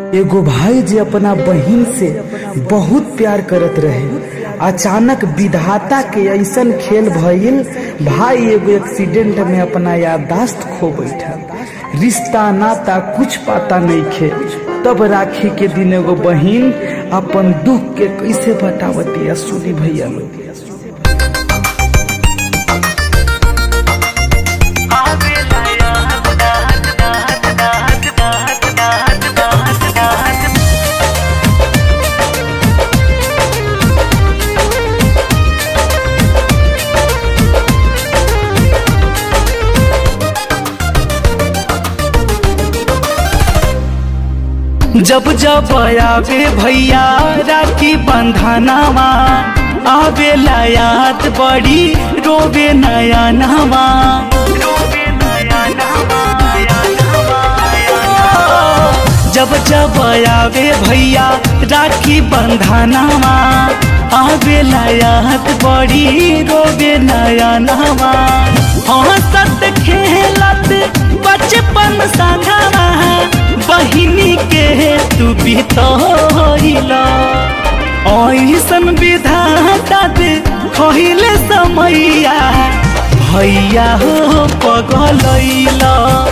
एगो भाई जे अपना बहिन से बहुत प्यार करत रहे अचानक विधाता के ऐसन खेल भइल भाई एगो एक्सीडेंट में अपना याददाश्त खो बैठा रिश्ता नाता कुछ पाता नहीं खे तब राखी के दिन एगो बहिन अपन दुख के कैसे बतावती सुनी भैया लोग जब जब आवे भैया राखी बंधनावा आवे याद बड़ी रोवे नया नवा जब जब आवे भैया राखी बंधनावा आवे याद बड़ी रोवे नया नवा हंसत खेलत बचपन संगवा बहिनी के तू बितला ऐसन विधाता दे खहिले समैया भैया हो पगलैला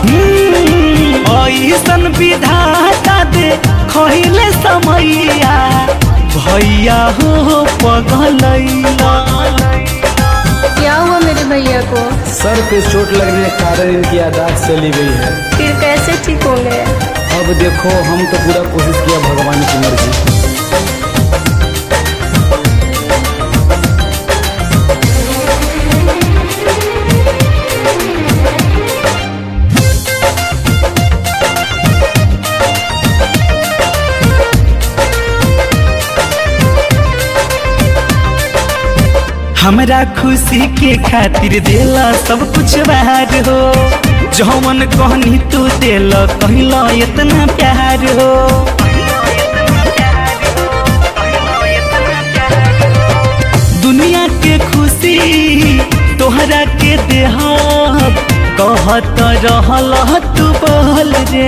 ऐसन विधाता दे खहिले समैया भैया हो पगलैला क्या हुआ मेरे भैया को सर पे चोट लगने के कारण इनकी यादाश्त चली गई है फिर कैसे ठीक होंगे अब देखो हम तो पूरा कोशिश किया भगवान की मर्जी हमरा खुशी के खातिर देला सब कुछ बाहर हो जौन कहनी तू देला कहला इतना प्यार हो दुनिया के खुशी तोहरा के देहब कहत रहल तू बोल रे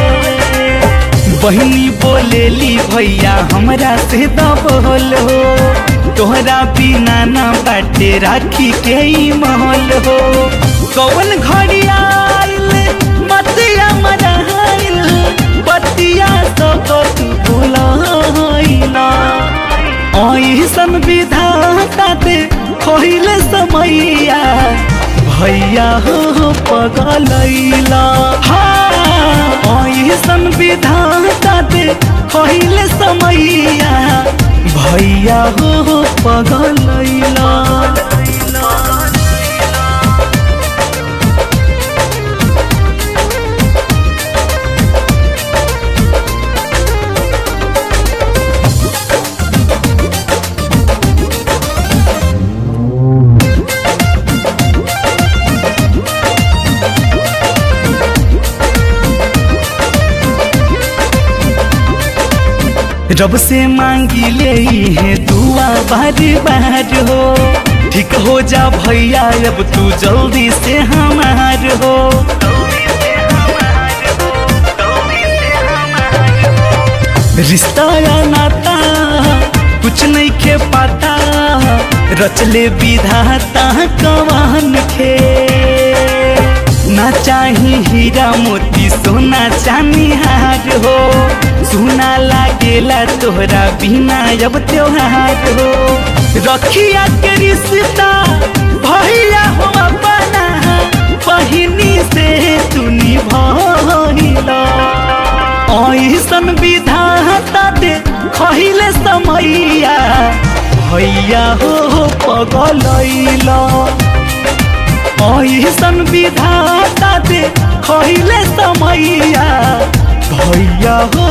बहनी बोलेली भैया हमरा से दबोल हो तोहरा बिना ना बाटे राखी के ही महल हो कौन घड़ी आइल बतिया मराइल बतिया सब तू भुलाइला ऐसन विधाता दे खोइले समैया भैया हो पगलैला हाँ ऐसन विधाता दे खोइले समैया भैया हो पगलैला रब से मांगी ले है दुआ बार बार हो ठीक हो जा भैया अब तू जल्दी से हमार हो रिश्ता या नाता कुछ नहीं के पाता रचले विधाता कवान के ना चाही हीरा मोती सोना चांदी हार हो सुना लागेला तोहरा बिना अब त्योहार हो रखिया के रिश्ता भैया हो अपना बहिनी से तू निभला ऐसन विधाता दे खहिले समैया भैया हो पगलैला ऐसन विधाता दे खैले समैया भैया हो